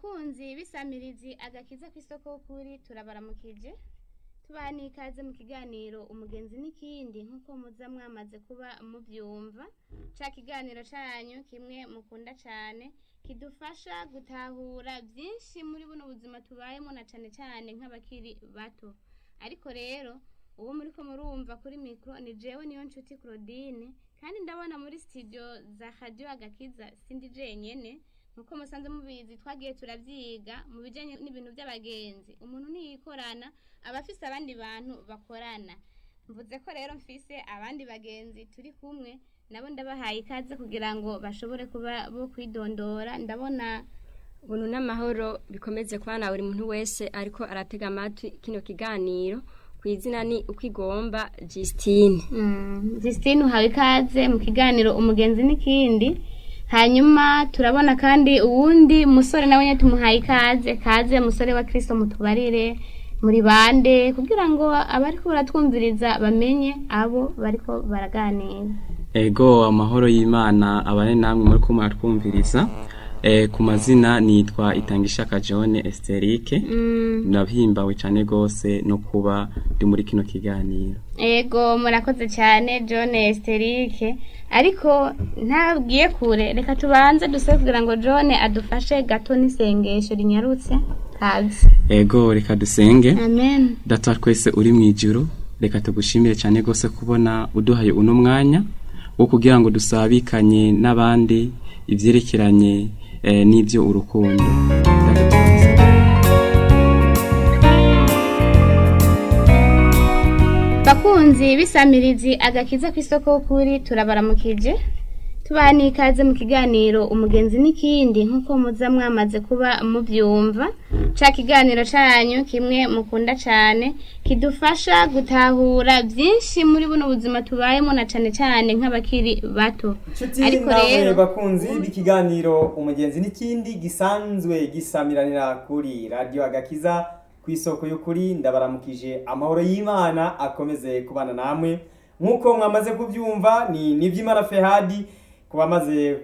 bakunzi b'isamirizi agakiza kw'isoko kuri turabaramukije tubaha n'ikaze mu kiganiro umugenzi n'ikindi nk'uko muza mwamaze kuba muvyumva ca kiganiro canyu kimwe mukunda cane kidufasha gutahura vyinshi muri buno buzima tubayemo na cane cane nk'abakiri bato ariko rero uwo muriko murumva kuri mikro ni jewe niyo nshuti Claudine kandi ndabona muri studio za radio agakiza sindi jenyene nkuko musanze mubizi twagiye turavyiga mu bijanye n'ibintu vy'abagenzi umuntu niyikorana aba afise abandi bantu bakorana mvuze ko rero mfise abandi bagenzi turi kumwe nabo ndabahaye ikaze kugira ngo bashobore kuba bo kwidondora ndabona ubuntu n'amahoro bikomeze kubana buri muntu wese ariko aratega amatwi kino kiganiro ku izina ni uko igomba Justine Mm, Justine uhawe ikaze mu kiganiro umugenzi n'ikindi hanyuma turabona kandi uwundi musore nawe nyine tumuhaye ikaze kaze musore wa Kristo mutubarire muri bande kugira ngo abariko baratwumviriza bamenye abo bariko baraganira Ego amahoro y'Imana abane namwe muri kumwe twumviriza eh ku mazina nitwa Itangishaka John Esterike Mm, nabihimbawe cyane gose no kuba ndi muri kino kiganiro ego murakoze cyane John Esterike ariko ntabwiye kure reka tubanze dusabe kugira ngo John adufashe gato n'isengesho rinyarutse kaze Ego reka dusenge amen data wa twese uri mu ijuru reka tugushimire cyane gose kubona uduhaye uno mwanya wo kugira ngo dusabikanye n'abandi ivyerekeranye eh, n'ivyo urukundo Ndagitumiza. bakunzi b'isamirizi agakiza kw'isoko kuri turabaramukije tubaha n'ikaze mu kiganiro umugenzi n'ikindi nk'uko muza mwamaze kuba muvyumva ca kiganiro canyu kimwe mukunda cane kidufasha gutahura vyinshi muri buno buzima tubayemo na cane cane nk'abakiri bato Nshuti Ariko namwe rero- bakunzi b'ikiganiro umugenzi n'ikindi gisanzwe gisamiranira kuri radio agakiza ku isoko y'ukuri ndabaramukije amahoro y'Imana akomeze kubana namwe nk'uko mwamaze kubyumva ni nivy'Imana Fehadi kubamaze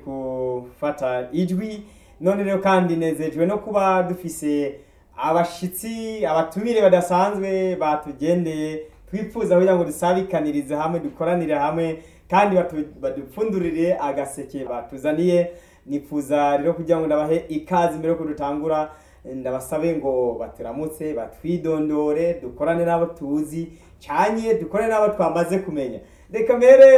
gufata ijwi none rero kandi nezejwe no kuba dufise abashitsi abatumire badasanzwe batugendeye twifuza kugira ngo dusabikanirize hamwe dukoranire hamwe kandi batu- badupfundurire agaseke batuzaniye nifuza rero kugira ngo ndabahe ikaze mbere yuko dutangura ndabasabe ngo baturamutse batwidondore dukorane n'abo tuzi canye dukorane n'abo twamaze kumenya reka mbere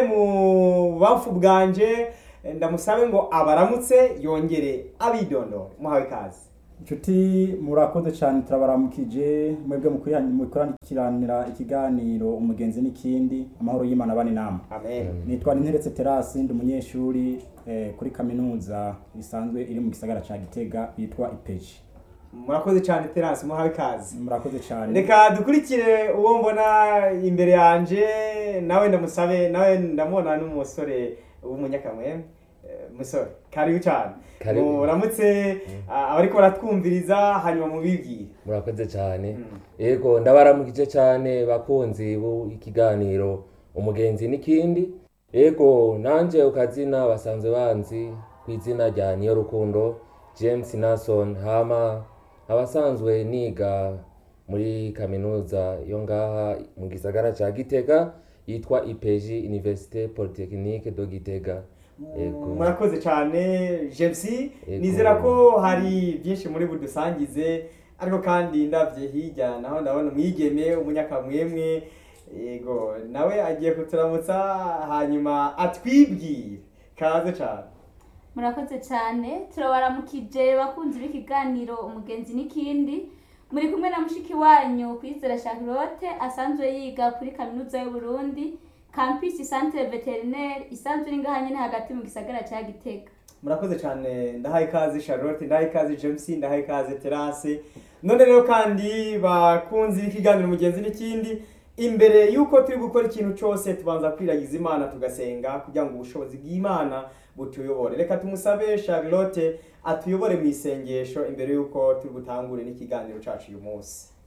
mu bamfu bwanje ndamusabe ngo abaramutse yongere abidondore muhawe ikaze inshuti murakoze cyane turabaramukije mwebwe mukurikiranira ikiganiro umugenzi n'ikindi amahoro y'imana bane nama amen nitwa ninteretse terasi ndi umunyeshuri eh, kuri kaminuza isanzwe iri mu gisagara cya gitega yitwa ipeji murakoze cyane terasi muhawe ikaze murakoze cyane reka dukurikire uwo mbona imbere yanje nawe ndamusabe nawe ndamubona n'umusore w'umunyakamwemwe Eh, musore karibu cyane Karibu. muramutse ah, abariko baratwumviriza hanyuma mubibwire murakoze cyane yego ndabaramukije cyane bakunzi b'ikiganiro umugenzi n'ikindi yego nanje ukazina basanzwe banzi ku izina rya niyo rukundo james nason hama abasanzwe niga muri kaminuza yo ngaha mu gisagara ca gitega yitwa ipeji université polytechnique do gitega yego murakoze cyane jepsi Yego. nizera ko hari byinshi muri budusangize ariko kandi ndavye hirya naho ndabona umwigeme umunyakamwemwe yego nawe agiye kuturamutsa hanyuma atwibwire kaze cyane murakoze cyane turabaramukije bakunzi b'ikiganiro umugenzi n'ikindi muri kumwe na mushiki wanyu kwizera charlotte asanzwe yiga kuri kaminuza y'uburundi campus centre veterinaire isanzwe iri ngaha nyene hagati mu gisagara ca gitega murakoze cyane ndahaye ikaze charlotte ndahaye ikaze james ndahaye ikaze terase none rero kandi bakunzi b'ikiganiro mugenzi n'ikindi imbere y'uko turi gukora ikintu cyose tubanza kwiragiza imana tugasenga kugira ngo ubushobozi bw'imana butuyobore reka tumusabe charlotte atuyobore mu isengesho imbere y'uko turi butangure n'ikiganiro cyacu uyu munsi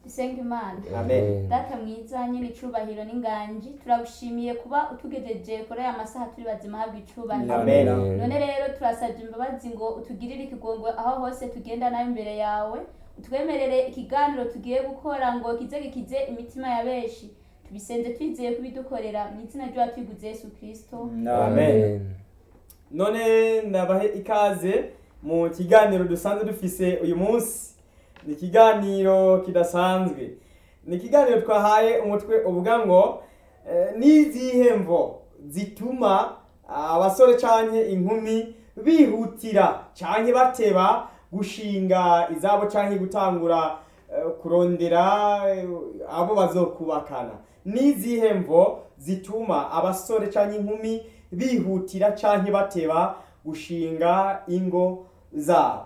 dusenga imana amen data mwiza nyine icubahiro n'inganji turagushimiye kuba utugejeje kuri aya masaha turi bazima habwa icubahiro Amen. none rero turasabye imbabazi ngo utugirire ikigongo aho hose tugenda nawe imbere yawe utwemerere ikiganiro tugiye gukora ngo kize gikize imitima ya benshi tubisenze twizeye kubidukorera mu izina ry'uwa twiguze yesu kirisito Amen. none ndabahe ikaze mu kiganiro dusanzwe dufise uyu munsi ni ikiganiro kidasanzwe ni ikiganiro twahaye umutwe uvuga ngo eh, n'izihe mvo zituma abasore canke inkumi bihutira canke bateba gushinga izabo canke gutangura eh, kurondera eh, abo bazokubakana n'izihe mvo zituma abasore canke inkumi bihutira canke bateba gushinga ingo zabo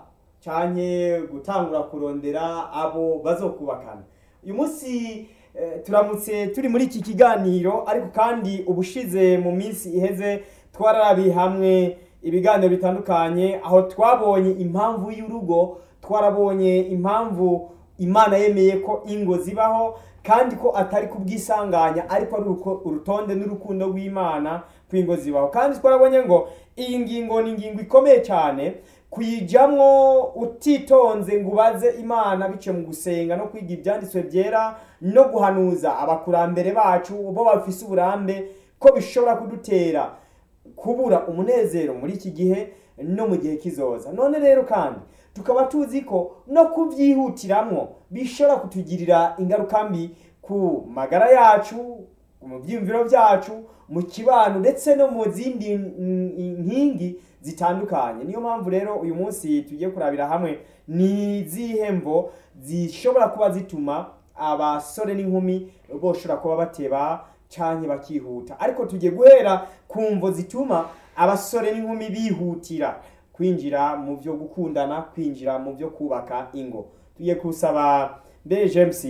canke gutangura kurondera abo bazokubakana uyu munsi eh, turamutse turi muri iki kiganiro ariko kandi ubushize mu minsi iheze twararabiye hamwe ibiganiro bitandukanye aho twabonye impamvu y'urugo twarabonye impamvu imana yemeye ko ingo zibaho kandi ko atari kubwisanganya ariko ari uruko- urutonde n'urukundo rw'imana kw'ingo zibaho kandi twarabonye ngo iyi ngingo ni ingingo ikomeye cyane kuyijamwo utitonze ngo ubaze imana biciye mu gusenga no kwiga ibyanditswe byera no guhanuza abakurambere bacu bo bafise uburambe ko bishobora kudutera kubura umunezero muri iki gihe no mu gihe kizoza none rero kandi tukaba tuzi ko no kubyihutiramwo bishobora kutugirira ingaruka mbi ku magara yacu mu byiyumviro byacu mu kibano ndetse no mu zindi mm, nkingi zitandukanye niyo mpamvu rero uyu munsi tugiye kurabira hamwe ni izihe mvo zishobora kuba zituma abasore n'inkumi boshobora kuba bateba canke bakihuta ariko tugiye guhera ku mvo zituma abasore n'inkumi bihutira kwinjira mu byo gukundana kwinjira mu byo kubaka ingo tugiye kusaba mbere james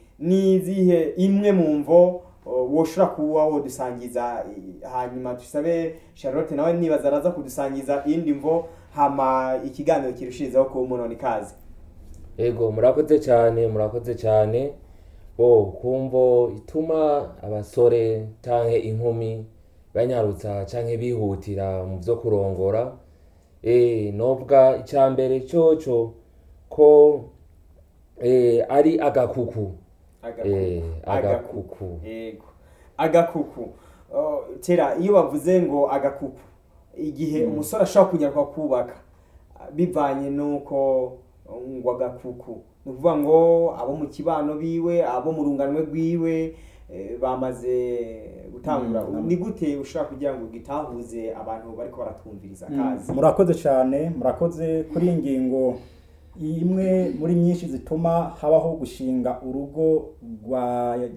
ni izihe imwe mu mvo o, woshobora kuba wodusangiza i- hanyuma dusabe charlotte nawe nibaza araza kudusangiza iyindi mvo hama ikiganiro kirushirizaho kuba umunoni kazi ego murakoze cyane murakoze cyane bo kumvo ituma abasore canke inkumi banyarutsa canke bihutira mu vyo kurongora eh nobwa icambere coco ko eh ari agakuku eh agakuku yego agakuku Oh, tera iyo bavuze ngo agakuku igihe umusore ashobora kunyaruka kubaka ah, bivanye n'uko ngo agakuku ni ukuvuga ngo abo mu kibano biwe abo mu runganwe rwiwe eh, bamaze gutangura Mm. ni gute ushobora kugira ngo gitahuze abantu bariko baratwumviriza kazi murakoze cyane murakoze kuri iyi ngingo imwe muri nyinshi zituma habaho gushinga urugo rwa